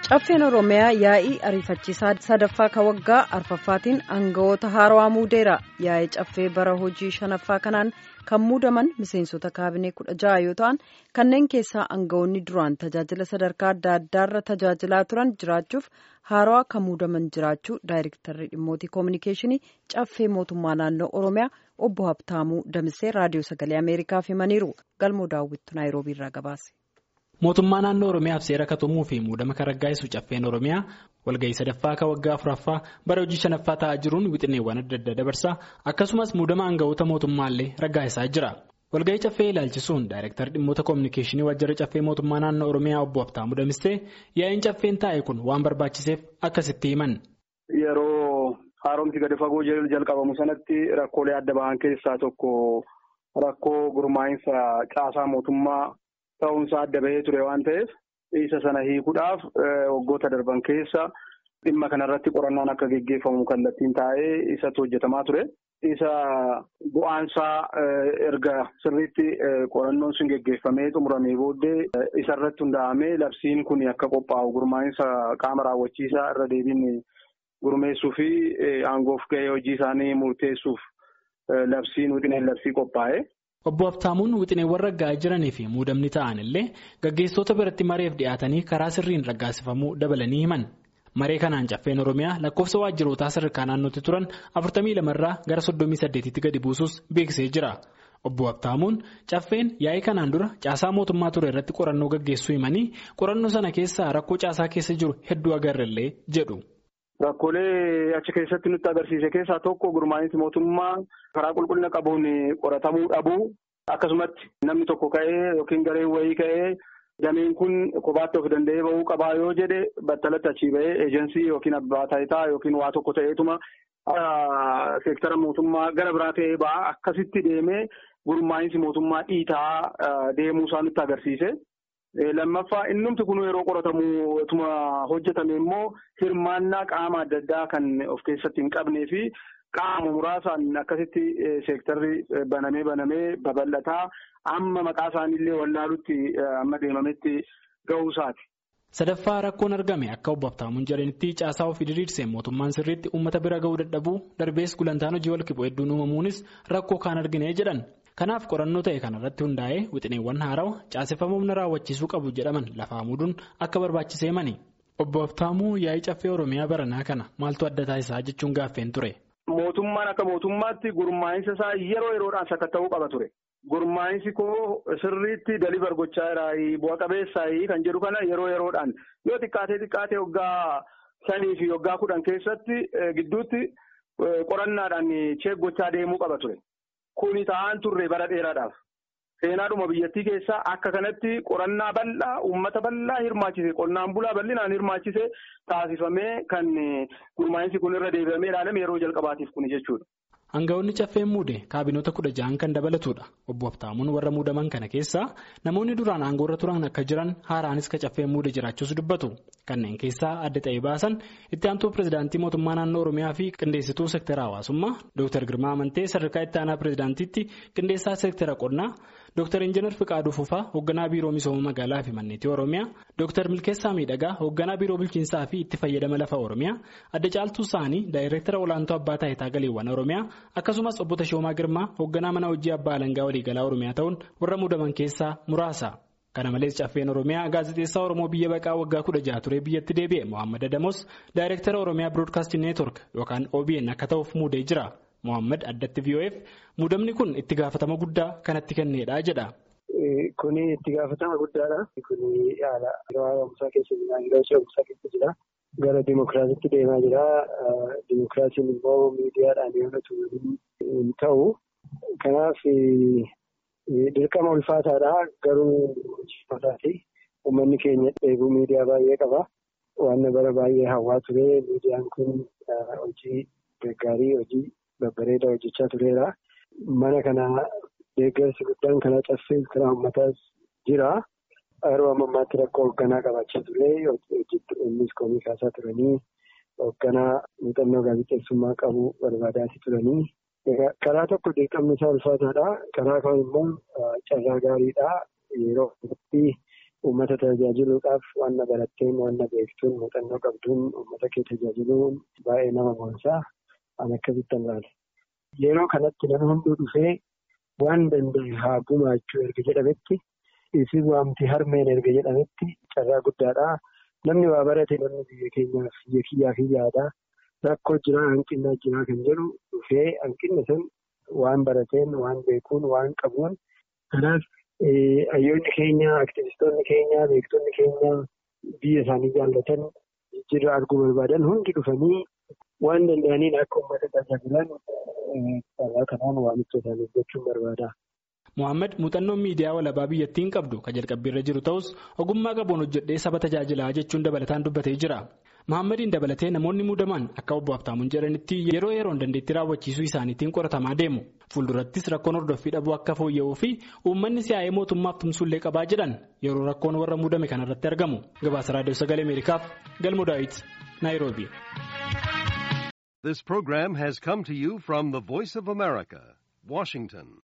Caffeen Oromiyaa yaa'ii ariifachiisaa sadaffaa ka waggaa arfaffaatiin aangawoota haarawaa muudeera. Yaa'ii caffee bara hojii shanaffaa kanaan kan muudaman miseensota kaabinee kudha jaha yoo ta'an kanneen keessaa aangawoonni duraan tajaajila sadarkaa adda addaarra tajaajilaa turan jiraachuuf haarawaa kan muudaman jiraachuu daayirektarri dhimmootii koominikeeshinii caffee mootummaa naannoo Oromiyaa obbo Habtaamuu Damisee raadiyoo sagalee Ameerikaaf himaniiru. Galmoo daawwittu Naayiroobiirraa gabaase. Mootummaa naannoo Oromiyaaf seera katumuu fi muudama kan raggaa'isu caffeen Oromiyaa walga'ii sadaffaa kan waggaa afuraffaa bara hojii shanaffaa ta'aa jiruun wixineewwan adda addaa dabarsaa akkasumas muudama aangawoota mootummaallee raggaa'isaa jira. Walga'ii caffee ilaalchisuun daayirektar dhimmoota koominikeeshinii waajjira caffee mootummaa naannoo Oromiyaa obbo Habtaamuu Damissee yaa'iin caffeen taa'e kun waan barbaachiseef akkasitti himan. Yeroo haaromsi gadi fagoo jalqabamu sanatti rakkoolee adda bahan keessaa tokko rakkoo gurmaa'insa caasaa mootummaa. Ta'uunsaa adda bahee ture waan ta'eef isa sana hiikuudhaaf waggoota darban keessa dhimma kanarratti qorannaan akka geggeeffamu kallattiin taa'ee isatti hojjetamaa ture. Isa bu'aansaa erga sirriitti qorannoon sun geggeeffamee xumuramee booddee isarratti hundaa'amee labsiin kun akka qophaa'u gurmaa'insa qaama raawwachiisaa irra deebiin gurmeessuu fi aangoof gahee hojii isaanii murteessuuf labsiin wixineen labsii qophaa'e. Obbo Habtaamuun wixineewwan raggaa'aa jiranii fi muudamni ta'an illee gaggeessitoota biratti mareef dhiyaatanii karaa sirriin raggaasifamuu dabalanii himan. Maree kanaan caffeen Oromiyaa lakkoofsa waajjirootaa sadarkaa naannootti turan 42 irraa gara 38tti gadi buusus beeksisee jira. Obbo Habtaamuun caffeen yaa'ii kanaan dura caasaa mootummaa ture irratti qorannoo gaggeessuu himanii qorannoo sana keessaa rakkoo caasaa keessa jiru hedduu agarrellee jedhu. Rakkoolee achi keessatti nutti agarsiise keessaa tokko gurmaa'insi mootummaa karaa qulqullina qabuun qoratamuu dhabuu akkasumatti namni tokko ka'ee yookiin gareen wayii ka'ee dameen kun kophaatti of danda'ee bahuu qabaa yoo jedhe battalatti achii bahee eejensii yookiin abbaa taayitaa yookiin waa tokko ta'eetuma seektara mootummaa gara biraa ta'ee ba'a akkasitti deemee gurmaa'insi mootummaa dhiitaa deemuu isaa nutti agarsiise. Lammaffaa innumti kun yeroo qoratamu ituma hojjetame immoo hirmaannaa qaama adda addaa kan of keessatti hin qabnee fi qaama muraasaan akkasitti seektarri banamee banamee babal'ataa amma maqaa isaaniillee wallaalutti amma deemametti ga'uusaati. Sadaffaa rakkoon argame akka obbo Habtaamuun jedhanitti caasaa ofii diriirsee mootummaan sirriitti uummata bira ga'uu dadhabuu darbees gulantaan hojii walqixxuu hedduun uumamuunis rakkoo kaan argine jedhan. Kanaaf qorannoo ta'e kanarratti hundaa'ee wixineewwan haarawa caaseffama humna raawwachiisuu qabu jedhaman lafaa muuduun akka barbaachisee mani. Obbo Habtaamuu yaa'ii caffee Oromiyaa baranaa kana maaltu adda taasisaa jechuun gaaffeen ture. Mootummaan akka mootummaatti gurmaa'insa isaa yeroo yeroodhaan sakatta'uu qaba ture. Gurmaa'insi koo sirriitti dalibar gochaa jiraayi bu'a qabeessaayi kan jedhu kana yeroo yeroodhaan yoo xiqqaatee xiqqaatee waggaa shanii fi waggaa kudhan keessatti gidduutti qorannaadhaan cheek gochaa deemuu qaba ture. Kuni ta'an turre bara dheeraadhaaf. Seenaadhuma biyyattii keessaa akka kanatti qorannaa bal'aa uummata bal'aa hirmaachise qonnaan bulaa bal'inaan hirmaachise taasifamee kan gurmaa'insi kun irra deebi'amee ilaalame yeroo jalqabaatiif kuni jechuudha. Aangawoonni caffeen muude kaabinoota kudha ja'an kan dabalatudha. Obbo Habtaamuun warra muudaman kana keessaa namoonni duraan aangoorra turan akka jiran haaraanis ka caffeen muude jiraachuus dubbatu. Kanneen keessaa adda ta'ee baasan itti aantuu pirezidaantii mootummaa naannoo Oromiyaa fi qindeessituu seektara hawaasummaa Dr. Girmaa Amantee sadarkaa itti aanaa pirezidaantiitti qindeessaa seektara qonnaa Dr. Injiinar Fiqaaduu Fufaa hoogganaa biiroo misooma magaalaa fi manneetii Oromiyaa Dr. Milkeessaa Miidhagaa hoogganaa biiroo bulchiinsaa fi itti fayyadama lafa Oromiyaa adda caaltuu isaanii daayireektara olaantuu abbaa taayitaa galiiwwan Oromiyaa akkasumas obbo Tashoomaa Girmaa hoogganaa mana hojii abbaa alangaa waliigalaa Oromiyaa ta'uun warra muudaman keessaa muraasa. Kana malees caffeen Oromiyaa gaazexeessaa Oromoo biyya baqaa waggaa kudha jaha turee biyyatti deebi'e Mohaammed Adamos daayireektara Oromiyaa Biroodkaastii Neetwork yookaan OBN akka ta'uuf muudee jira. Mohaammed addatti VOF muudamni kun itti gaafatama guddaa kanatti kennedha jedha. Kuni itti gaafatama guddaadha. Kuni haala yeroo haaromsaa keessa jira. Yeroo ce'umsaa keessa jira. Gara dimokiraasiitti deemaa jira. Dimokiraasiin immoo miidiyaadhaan yoo hin ta'u. Kanaaf dirqama ulfaataadha. Garuu ulfaataati. Uummanni keenya dheebuu miidiyaa baay'ee qaba. Waan bara baay'ee hawwaa ture. Miidiyaan kun hojii gaggaarii hojii babbareedaa hojjechaa tureera. Mana kana deeggarsi guddaan kana caffee karaa uummataas jira. Yeroo ammaatti rakkoo hoogganaa qabaachaa ture. Innis komii kaasaa turanii hoogganaa muuxannoo gaazexeessummaa qabu barbaadaati turanii. Karaa tokko dirqamni isaa ulfaataadha. Karaa kaan immoo carraa gaariidha. Yeroo itti uummata tajaajiluudhaaf waan baratteen waan beektuun muuxannoo qabduun uummata kee tajaajiluun baay'ee nama boonsaa an akkasitti ilaala. Yeroo kanatti namni hunduu dhufee waan danda'e haa gumaachuu erga jedhametti isin waamti harmeen erga jedhametti carraa guddaadha. Namni waa barate namni biyya keenyaaf biyya kiyyaaf yaada. Rakkoo jiraa hanqina jiraa kan jedhu dhufee hanqinni sun waan barateen waan beekuun waan qabuun kanaaf hayyoonni keenya aktivistoonni keenya beektonni keenya biyya isaanii jaallatan jijjiirraa arguu barbaadan hundi dhufanii waan danda'aniin akka uummata tajaajilan karaa kanaan waamicha isaaniif gochuun barbaada. Mohaammed muuxannoon miidiyaa walabaa biyyattiin qabdu kan jalqabbiirra jiru ta'us ogummaa qabuun hojjedhee saba tajaajilaa jechuun dabalataan dubbatee jira. Mohaammeediin dabalatee namoonni muudaman akka obbo Habtaamuun jedhanitti yeroo yeroon dandeettii raawwachiisuu isaaniitiin qoratamaa deemu. Fuuldurattis rakkoon hordoffii dhabuu akka fooyya'uu fi uummanni siyaa'ee mootummaaf tumsullee qabaa jedhan yeroo rakkoon warra muudame kanarratti argamu. Gabaasa Raadiyoo Sagalee Ameerikaaf Galmoo Daawit, Naayiroobi. This program has come to you from the Voice of America, Washington.